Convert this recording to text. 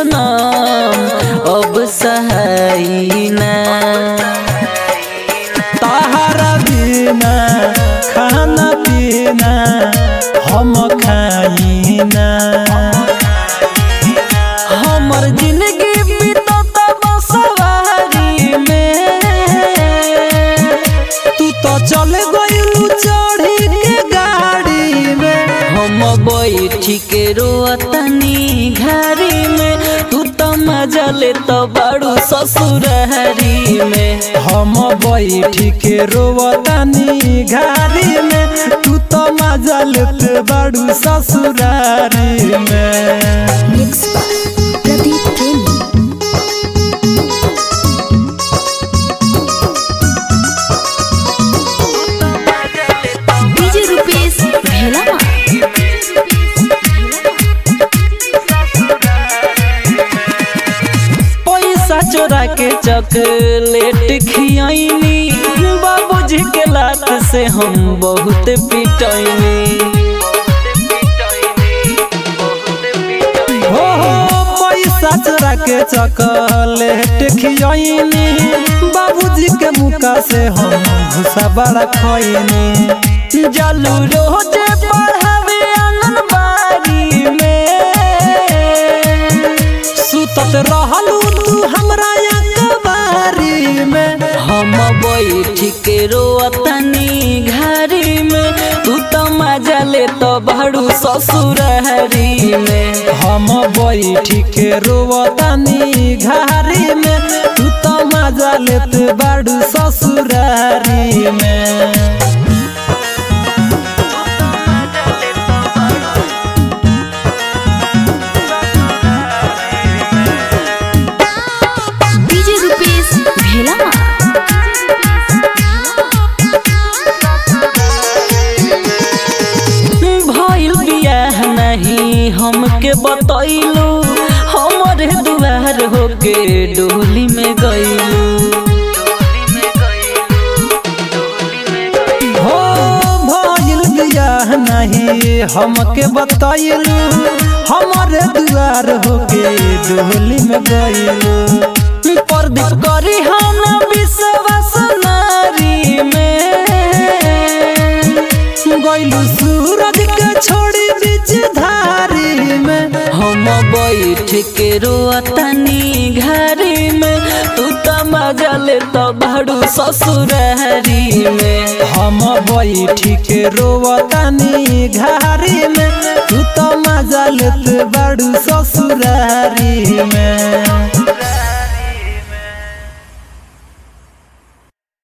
सनम अब सहाई ना ताहरा बिना खाना पीना हम खाइना हमर जिंदगी बीतत बसवारी में तू तो चल गइलू चढ़ी के गाड़ी में हम बैठी के रोतनी घरी में तू तो मजा ले तो बड़ू ससुरहरी में हम बैठी के रोवतानी घारी में तू तो मजा लेत बाड़ू ससुरारी में मिक्स बाय प्रदीप प्रेमी डीजे रुपेश भेलामा पैसा चोरा के चॉकलेट खियाइनी बाबूजी के लात से हम बहुत पिटैनी हो हो पैसा चोरा के चॉकलेट खियनी बाबूजी के मुका से हम भूसा बड़ा खैनी जलू रोजे पढ़ावे आंगनबाड़ी में सुतत रहलू तू हमरा अखबारी में हम बैठ के रोतनी घरी में तू तो मजा ले तो बड़ू ससुरहरी में हम बैठी के रोवतानी घारी में तू तो मजा लेत बाड़ू ससुरारी में डीजे रुपेश भेलामा भइल बियाह नहीं हमके बतैलू हमरे दुआर होके डोली में गइलू हो भइल बियाह नहीं हमके बतैलू हमारे दुआर होके डोली में गइलू प्रदीप करी हम विश्वास नारी में गइलू सूरज के छोड़ी बीच धारी में हम बैठ के रोतनी घरी में तू तो मजा ले तो बड़ू ससुरहरी में हम बैठी के रोवतानी घारी में